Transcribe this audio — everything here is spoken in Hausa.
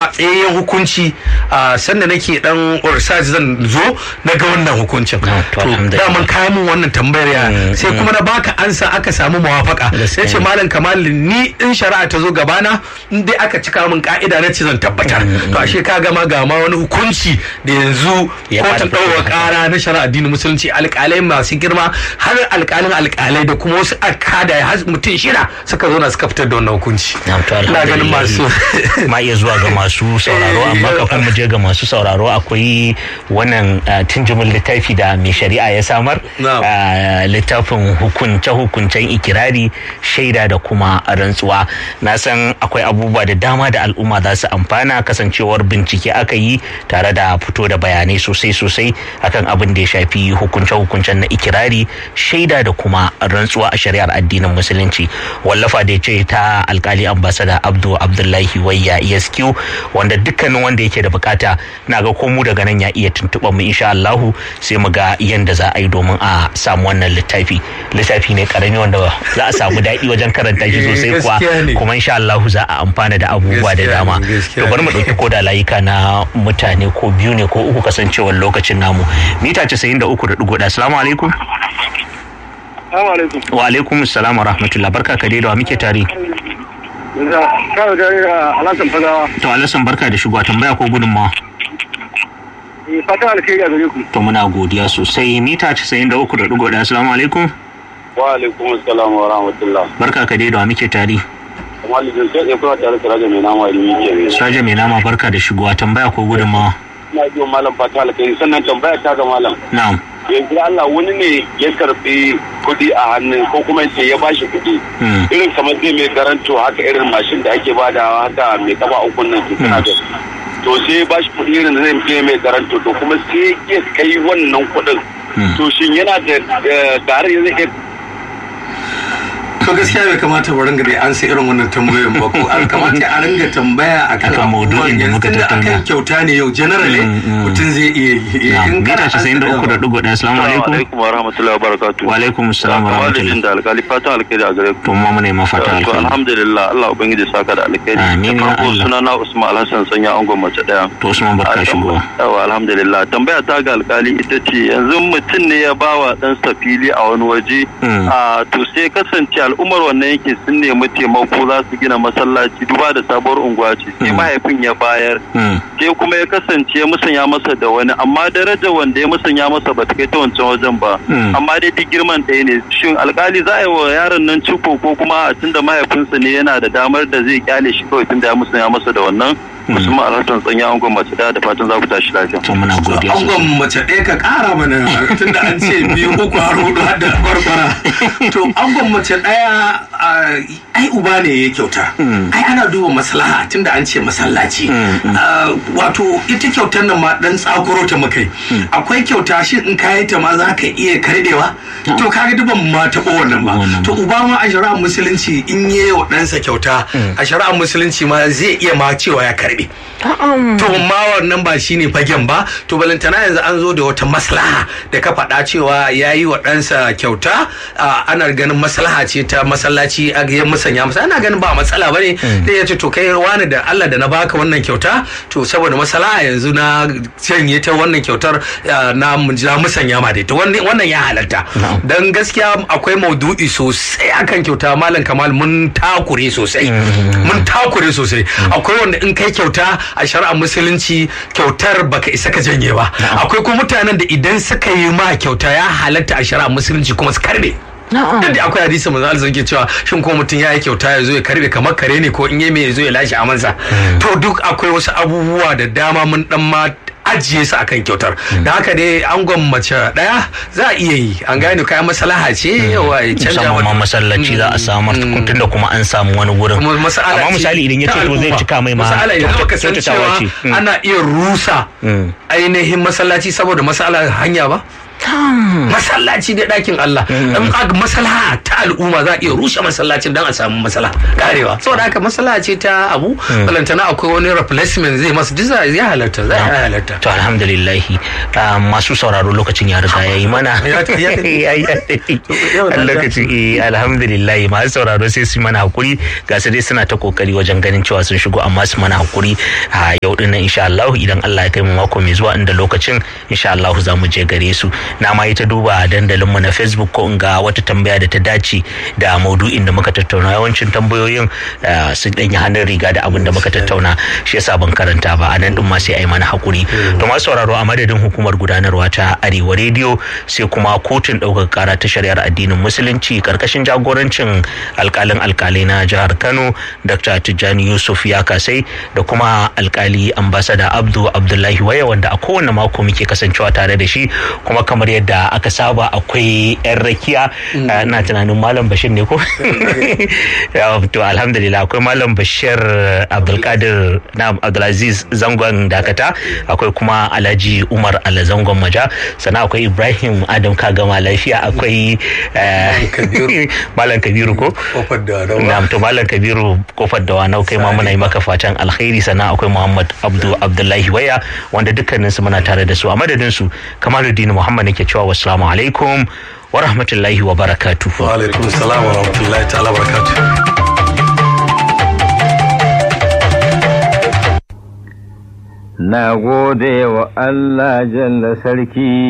tsayayyen hukunci a sanda nake dan research zan zo na ga wannan hukuncin Ah, to to alhamdulillah. daman kayan mun wannan tambayar ya sai kuma na baka ansa aka samu mawafaka Gaskiya ya ce ne. malam kamal ni in shari'a ta zo gabana in dai aka cika min ka'ida na ce zan tabbatar to ashe ka gama ga ma wani hukunci da yanzu Ya kotun bada ɗaukar haka. ƙara na shari'a addinin musulunci alƙalai masu girma har alƙalin alƙalai da kuma wasu akada har mutum shida suka zo na suka fitar da wannan hukunci Na'am, to ina ganin alhamdulillah. masu ma iya zuwa ga masu sauraro Eh, amma eh, kafin mu je ga masu sauraro akwai wannan uh, tunjumin littafi da mai shari'a ya samar Na'am. uh, littafin hukunce hukuncen ikirari shaida da kuma rantsuwa na san akwai abubuwa da dama da al'umma za su amfana kasancewar bincike aka yi tare da fito da bayanai sosai sosai akan abin da ya shafi hukunce hukuncen na ikirari shaida da kuma rantsuwa a shari'ar addinin musulunci wallafa da ya ce ta alkali ambasada abdu abdullahi wayya esq wanda dukkanin wanda yake da bukata na ga ko mu daga nan ya iya tuntuɓa mu insha Allahu sai mu ga yanda za a yi domin a samu wannan littafi littafi ne karami wanda za a samu daɗi wajen karanta shi Eh, sosai kuwa gaskiya ne. kuma insha Allahu za a amfana da abubuwa da Gaskiya dama ne, gaskiya to bari mu ne. ɗauki ko da layuka na mutane ko biyu ne ko uku kasancewar lokacin namu mita 93.1 assalamu alaikum Assalamu alaikum. wa alaikum assalam wa rahmatullah barka ka dai da wa muke tare Kawai da alasan fagawa. to alasan barka da shigowa tambaya ko gudunmawa Fata alkhairi a gare ku. to muna godiya sosai mita 93.1 assalamu alaikum Wa alaikum assalam wa rahmatullah. barka ka dai da wa muke tare Amma da sai ya kuma tare da raja mai nama da yake ne. Saja mai nama barka da shigowa tambaya ko gudunmawa Ina ji wa malam fata alkhairi sannan tambaya ta ga malam. na'am Yanzu Allah wani ne ya karbi kuɗi a hannun ko kuma sai ya bashi kuɗi. Hmm. Irin kamar zai mai garanto haka irin mashin da ake badawa haka mai kafa ukun nan ke kana da. To sai ya bashi kuɗi irin da zai je mai garanto to kuma sai ya kai wannan kuɗin. Hmm. To shin yana da da- tare zai iya to gaskiya bai kamata mu ringa da an sai irin wannan tambayoyin ba ko an kamata a ringa tambaya akan Akan maudu'in da abubuwan muka yanzu tunda tattauna. akan kyauta ne yau generally Mm, mm. mutum zai iya yi na'am in mita kana 93.1 assalamu alaikum alaikum wa rahmatullahi wa barakatuh. wa alaikum assalam wa rahmatullah da alkali fatan alkhairi a gare ku. to ma muna mafata To alkhairi alhamdulillah Allah ubangiji saka da alkhairi. Amin, Da ya farko Allah. sunana Usman Alhassan sanya angon mace daya. to Usman barka shigowa Yawa alhamdulillah tambaya ta ga alkali ita ce yanzu mutum ne ya bawa ɗansa fili a wani waje Mm. a to sai kasance al'ummar wannan yake sun nemi taimako za su gina masallaci duba da sabuwar unguwa ce sai Mm. mahaifin ya bayar Hmm. sai kuma ya kasance ya musanya masa da wani amma daraja wanda ya musanya masa ba ta kai ta wancan wajen ba Mm. amma dai duk girman ɗaya ne shin alkali za a yi wa yaron nan ciko ko kuma a tunda mahaifinsa ne yana da damar da zai kyale shi kawai tunda ya musanya masa da wannan musamman alhassan tsanya an gwamnati da da fatan za ku tashi lafiya to muna godiya sosai angon mace ɗaya ka ƙara mana tunda an ce biyu uku har hudu har da barbara to angon mace ɗaya ah, ai uba ne ya kyauta ai ana duba maslaha tunda an ce masallaci Ah, wato ita kyautar nan ma dan tsakuro ta mukai akwai kyauta shi in ka yi ta ma za ka iya kardewa to kaga duban ma taɓo wannan ba Wannan to uba ma a shari'ar musulunci in yi wa ɗansa kyauta a shari'ar musulunci ma zai iya ma cewa ya karbe to ma wannan ba shine fagen ba to balantana yanzu an zo da wata maslaha da ka faɗa cewa ya yi wa ɗansa kyauta ah, ana ganin maslaha ce ta masallaci a ya musanya masa ana ganin ba matsala ba ne da ya ce to kai wani da Allah da na baka wannan kyauta to saboda maslaha yanzu na canye ta wannan kyautar ah, na na musanya ma dai to wannan wannan ya halatta dan gaskiya akwai maudu'i sosai akan kyauta malam kamal mun takure sosai mun takure sosai akwai wanda in kai kyauta a shari'ar musulunci kyautar baka isa ka janye ba akwai kuma mutanen da idan suka yi ma kyauta ya halatta a shari'ar musulunci kuma su karbe duk da akwai hadisi manzo Allah ke cewa shin ko mutum ya yi kyauta ya zo ya karbe kamar kare ne ko in yi mai ya zo ya lashe amansa to duk akwai wasu abubuwa da dama mun dan ma ajiye su akan kyautar da haka dai angon mace daya za a iya yi an gane kayan maslaha ce yawa ya canja musamman ma mata- masallaci za a samar tunda kuma an samu wani gurin kuma masala amma ce misali idan ya ta ce to zai al'umma. cika mai ma masala idan baka san kyautatawa cewa ce Mm. ana iya rusa Mm. ainihin masallaci saboda masala hanya ba masallaci da ɗakin Allah in aka maslaha ta al'umma za a iya rushe masallacin don a samu maslaha karewa saboda haka maslaha ce ta abu balantana akwai wani replacement zai masu duk zai halarta zai halarta to alhamdulillah masu sauraro lokacin ya riga ya yi mana lokacin alhamdulillah masu sauraro sai su mana hakuri ga su dai suna ta kokari wajen ganin cewa sun shigo amma su mana hakuri a yau din nan insha Allah idan Allah ya kai mu mako mai zuwa inda lokacin insha Allah za mu je gare su na ma yi ta duba dandalin mu na Facebook ko in ga wata tambaya da ta dace da maudu'in da muka tattauna yawancin tambayoyin sun danyi hannun riga da abin da muka tattauna shi yasa ban karanta ba a nan din ma sai ai mana hakuri to masu sauraro a madadin hukumar gudanarwa ta Arewa Radio sai kuma kotun ɗaukar kara ta shari'ar addinin musulunci karkashin jagorancin alkalin alkalai na jihar Kano Dr. Tijjani Yusuf ya kasai da kuma alkali ambasada Abdu Abdullahi Waya wanda a kowane mako muke kasancewa tare da shi kuma kamar yadda aka saba akwai yan rakiya na tunanin malam Bashir ne ko to alhamdulillah akwai malam Bashir Abdulkadir na Abdulaziz zangon dakata akwai kuma Alhaji Umar Ala zangon maja sannan akwai Ibrahim Adam Kagama lafiya akwai malam Kabiru ko na'am to malam Kabiru kofar da wanau kai ma muna yi maka fatan alkhairi sannan akwai Muhammad Abdu Abdullahi Waya wanda dukkanin su muna tare da su a madadin su Kamaluddin Muhammad nake cewa wassalamu alaikum wa rahmatullahi wa barakatuh wa alaikum assalam wa rahmatullahi ta'ala barakatuh Na gode wa Allah jalla sarki